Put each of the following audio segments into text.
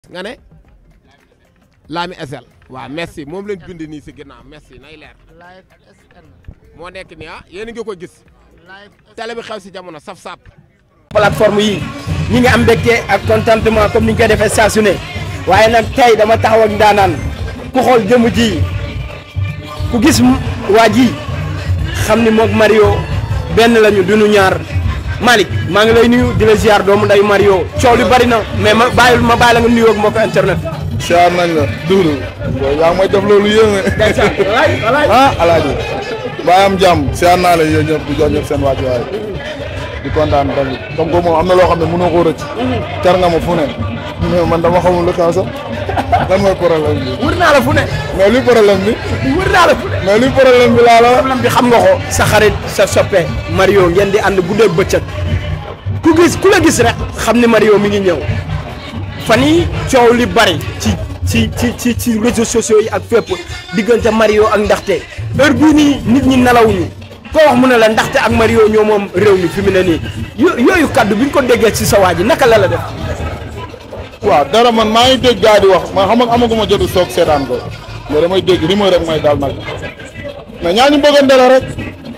nga ne Lami SL waaw merci moom lañ bind nii si ginnaaw merci nay leer live SN moo nekk nii ah yéen a ngi ko gis live télé bi xew si jamono saf sap plateforme yi ñi ngi am mbégte ak contentement comme ni ñu koy defee saa su ne waaye nag tey dama taxaw ak ndaanaan ku xool jëmm ji ku gis m- waa ji xam ni moog Mario benn lañu duñu ñaar Malick maa ngi lay nuyu di la ziar doomu nday Mario coow li bari na mais ma bàyyil ma bàyyi la nga nuyoo ak mbokk internet. siyaar nañ la duuru yaa ngi may def loolu yéeme ndeysaan walaay walaay. ah alaaji bàyyi am jàmm siyaar naa la yéen ñëpp di jox ñëpp seen wàccuwaay di kontaan tamit comme que moom am na loo xam ne mënoo koo rëcc car nga ma fu ne mais man dama xamul lu xew sax lan mooy problème bi wër naa la fu ne mais luy problème bi wër naa la fu ne. mais luy problème bi laa la problème bi xam nga ko sa xarit sa soppe Mario ngeen di ànd guddeeg bëccëg ku gis ku la gis rek xam ni Mario mi ngi ñëw fan yi coow li bari ci ci ci ci ci réseaux sociaux yi ak fépp diggante Mario ak ndaxte heure bii nii nit ñi nelawuñu koo wax mu ne la ndaxte ak Mario ñoo moom réew mi fi mu ne nii yo- yooyu kaddu bi ñu ko déggee ci sa waa ji naka la la def. waaw dara man maa ngi dégg gaa di wax man xam nga amaguma jotu soog seetaan ko mais damay dégg rumeur rek mooy daal nag mais ñaa ñu bëggante la rek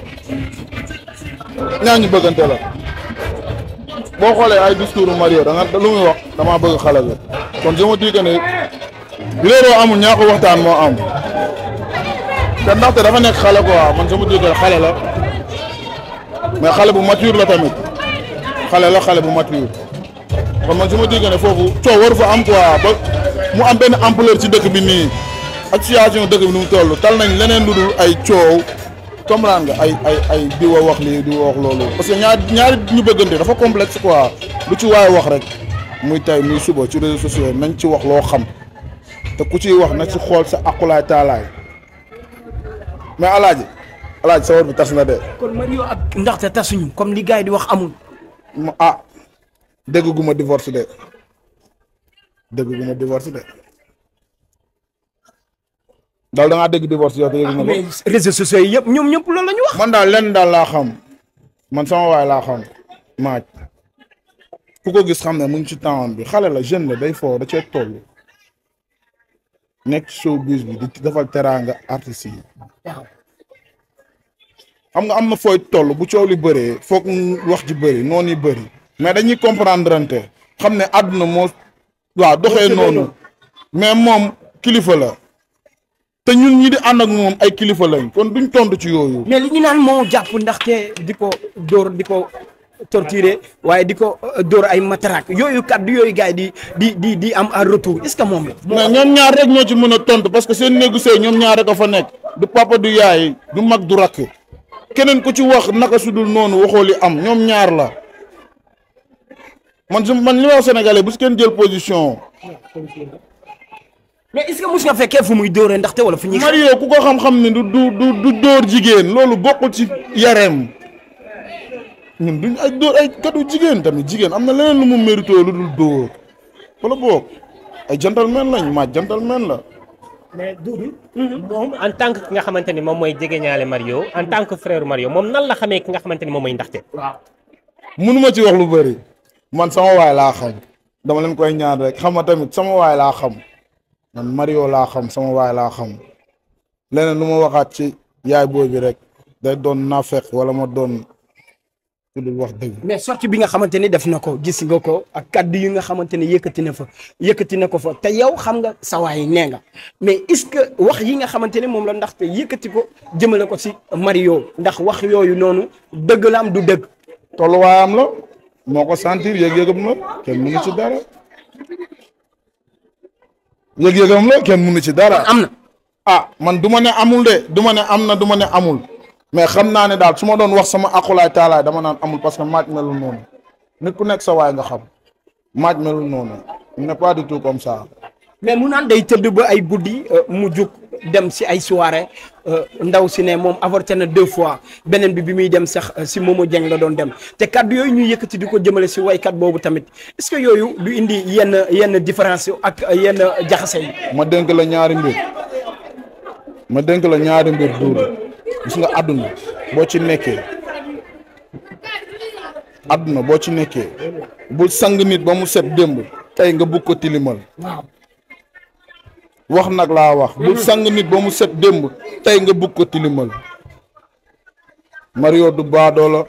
ñaa ñu bëggante la boo xoolee ay discours Mario da nga lu muy wax damaa bëgg xale bi kon je me dis que ne réeroo amul ñaa ko waxtaan moo am te ndaxte dafa nekk xale quoi man je me dis que xale la mais xale bu mature la tamit xale la xale bu mature kon man su ma déggee ne foofu coow waru fa am quoi ba mu am benn ampleur ci dëkk bi nii ak situation dëkk bi nu mu toll tal nañ leneen lu dul ay coow comprendre nga ay ay ay di wa wax lii di wa wax loolu. parce que ñaar ñaari ñu bëggante dafa complexe quoi lu ci waay wax rek muy tay muy suba ci réseaux sociaux yi nañ ci wax loo xam te ku ciy wax na ci xool sa aqulaay taalaay mais alaaji alaaji sa war bi tas na de kon Mario ak ndaxte tasuñu comme li gars yi di wax amul. ma ah dégg gu ma divorce de dégg gu ma divorce de daal da ngaa dégg divorce yow te yëgu nga mais ko réseaux sociaux yi yëpp ñoom ñëpp loolu la ñu wax. man daal lenn daal laa xam man sama waay laa xam maaj ku ko gis xam ne mu ngi ci temps bi xale la jeune la day foo da cee toll nekk showbiz bi di defal teraanga artistes yi xam nga am na fooy toll bu coow li bëree foog wax ji bëri noonu yi bëri mais dañuy comprendre ante xam ne àdduna moo waaw doxee noonu mais moom kilifa la te ñun ñi di ànd ak moom ay kilifa lañ kon duñ tontu ci yooyu. mais li ñu naan moo jàpp ndaxte di ko dóor di ko torturer waaye di ko euh, dóor ay matraque yooyu kaddu yooyu gars yi di di di di am en retour est-ce que moom la. mais ñoom ñaar rek ñoo ci mën a tontu parce que seen néegu sëy ñoom ñaar rek a fa nekk du papa du yaay du mag du rakk keneen ku ci wax naka su dul noonu waxoo li am ñoom ñaar la man su man li ma wax sénégalais bu si kenn jël position mais est-ce que mus nga fekkee fu muy dóoree ndaxte wala fu ñuy. Mario ku ko xam-xam ni du du du du dóor jigéen loolu bokkul ci yareem ñun duñ ay dóor ay katu jigéen tamit jigéen am na leneen lu mu mérito lu dul dóor wala boog ay gentleman lañ ma gentleman la mais Doudou moom en tant que ki nga xamante ni moom mooy jegeñaale Mario en tant que frère Mario moom nan la xamee ki nga xamante ni moom mooy ndaxte. mënuma ci wax lu bëri man sama waay laa xam dama leen koy ñaan rek xam nga tamit sama waay laa xam man Mario laa xam sama waay laa xam leneen lu ma waxaat ci yaay booy bi rek day doon naafeq wala ma doon ku dul wax dëgg. mais sortie bi nga xamante ni def na ko gis nga ko ak kaddu yi nga xamante ni yëkkati na fa yëkkati na ko fa te yow xam nga sa waay nee nga mais est-ce que wax yi nga xamante ni moom la ndaxte yëkkati ko jëmale ko si Mario ndax wax yooyu noonu dëgg la am du dëgg. tolluwaayam la moo ko sentir yëg-yëgam la kenn mënu ci dara yëg-yëgam la kenn mënu ci dara. am na. ah man du ma ne amul de du ma ne am na du ma ne amul mais xam naa ne daal su ma doon wax sama akulaay taalaay dama naan amul parce que maaj melul noonu nit ku nekk sa waay nga xam maaj melul noonu il n'est pas du tout comme ça. mais mu naan day tëdd ba ay guddi euh, mu jug dem si ay soirée euh, ndaw si ne moom avorté na deux fois beneen bi bi muy dem sax euh, si Momo Dieng la doon dem te kaddu yooyu ñuy yëkkati di ko jëmale si waykat boobu tamit est-ce que yooyu du indi yenn yenn différence yu ak yenn jaxase yi. ma dénk la ñaari mbir ma dénk la ñaari mbir duudu gis nga àdduna boo ci nekkee àdduna boo ci nekkee bul sang nit ba mu set démb tey nga bugg ko tilimal wax nag laa wax bu sang nit ba mu set démb tey nga bugg ko tilimal Mario du baadoola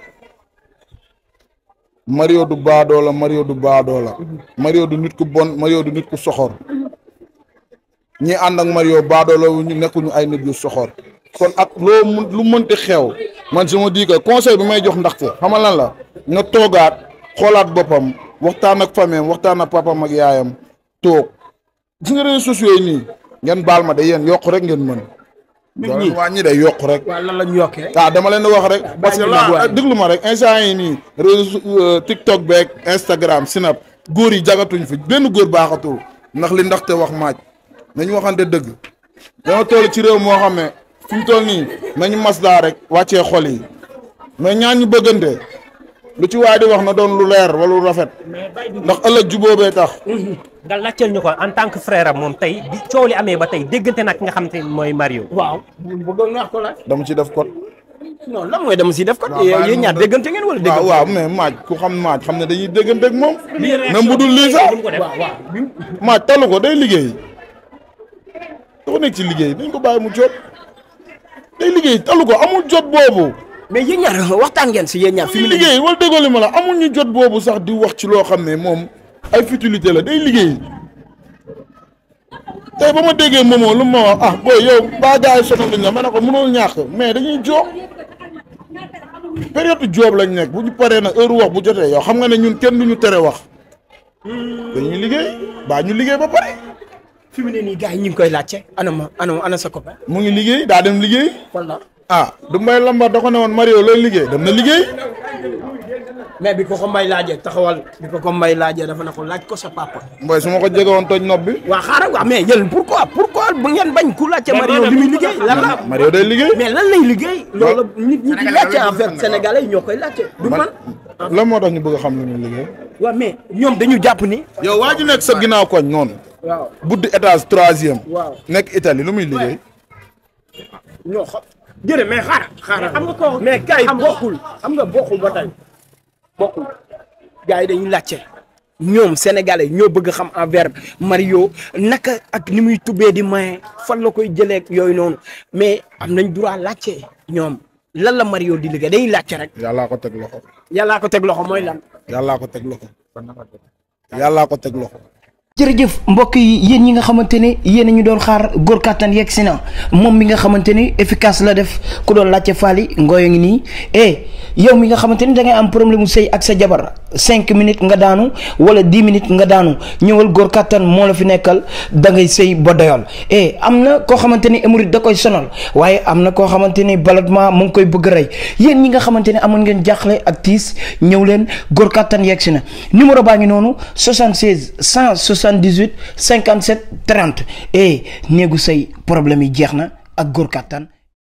Mario du baadoola Mario du baadoola Mario du nit ku bon Mario du nit ku soxor ñi ànd ak Mario baadoola wu ñu nekkuñu ay nit yu soxor kon ak loo mun lu mënti xew man je me dis que conseil bi may jox ndaxte xamal lan la nga toogaat xoolaat boppam waxtaan ak famille waxtaan ak papam ak yaayam toog gis nga réseaux sociaux yi nii ngeen baal ma de yéen yokk rek ngeen mën. Nit ñi. waa ñi day yokk rek. waaw lan la ñu yokkee. ah dama leen di wax rek parce que bàyyi ñu là nag déglu ma rek instant yi nii réseau euh, TikTok beeg Instagram Snap góor yi jagatuñ fi benn góor baaxatul ndax li ndaxte wax maaj nañu waxante dëgg dama toll ci réew moo xam ne fi mu toll nii nañu maslaa rek wàccee xol yi mais ñaan ñu bëggante lu ci waay di wax na doon lu leer wala lu rafet mais Baye Doudou ndax ëllëg jubóobee tax nga laajteel ñu ko en tant que frère am moom tey bi coow li amee ba tey déggante nag ki nga xamante ni mooy Mario. waaw bëggoon naa ko laaj. dama ci def kot non lan mooy dama si def ko. waaw bàyyi yéen ñaar ma déggante ngeen wala déggante. waaw waaw mais maaj ku xam maaj xam ne dañuy déggante ak moom lii même bu dul lii sax duñ ko def. waaw waaw. maaj talu ko day liggéey dafa nekk ci liggéey dañ ko bàyyi mu jot day liggéey talu ko amul jot boobu mais yéen ñaar waxtaan ngeen si yéen ñaar fi fi mu ne nii. liggéey wala déggoo li ma la amul ñu jot boobu sax di wax ci loo xam ne moom ay futilité la day liggéey tey ba ma déggee moomoo lu ma wax ah booy yow baa gars yi sonal nañ la ma ne ko mënul ñàkk mais dañuy joob période joob lañ nekk bu ñu paree nag heure wax bu jotee yow xam nga ne ñun kenn du ñu tere wax dañuy liggéey baa ñu liggéey ba pare fi mu ne nii gars yi ñu ngi koy laajte ana ma ana ana sa copain. mu ngi liggéey daa dem liggéey wala ah du mbay lambar da ko ne woon Mario loolu liggéey dem na liggéey mais bi ko ko mbay laajee taxawal bi ko ko mbay laajee dafa ne ko laaj ko sa papa. mbay su ma ko jege woon toj nopp bi waa xaaral waa mais yéen pourquoi pourquoi bu ngeen bañ ku laajte Mario li muy liggéey lan la. Mario day liggéey mais lan lay liggéey. loolu nit ñi di laajte en fait sénégalais yi ñoo koy laajte. du man lan moo tax ñu bëgg a xam lu muy liggéey waaw mais ñoom dañu jàpp ni. yow waa ji nekk sa ginnaaw koñ noonu waaw buddi étage troisième waaw nekk Italie lu muy liggéey ñoo xam jërë mais xaaral xaaral xam nga ko mais kay xam nga- bokkul xam nga bokkul ba tey bokkul gars yi dañuy laajte ñoom sénégalais ñoo bëgg xam envers Mario naka ak ni muy tubbee di maye fan la koy jëlee ak yooyu noonu mais am nañ droit laajte ñoom lan la Mario di liggéey dañuy laajte rek yàllaa ko teg loxo yàllaa ko teg loxo mooy lan. yàllaa ko teg loxo yàllaa ko teg loxo jërëjëf mbokk yi yéen ñi nga xamante ne yéen a ñu doon xaar góor kàttan yegg si na moom mi nga xamante ni efficace la def ku doon laajte faali ngooyo ngi nii eh yow mi nga xamante ni da ngay am problème mu sëy ak sa jabar cinq minutes nga daanu wala dix minutes nga daanu ñëwal góor kàttan moo la fi nekkal da ngay sëy ba doyal eh am na koo xamante ni hémorroïde da koy sonal waaye am na koo xamante ni ballottement mu ngi koy bëgg rey yéen ñi nga xamante ni amoon ngeen jaaxle ak tiis ñëw leen góor kàttan yegg si na numéro baa ngi noonu 76 178 57 30 eh néegu sëy problème yi jeex na ak góor kàttan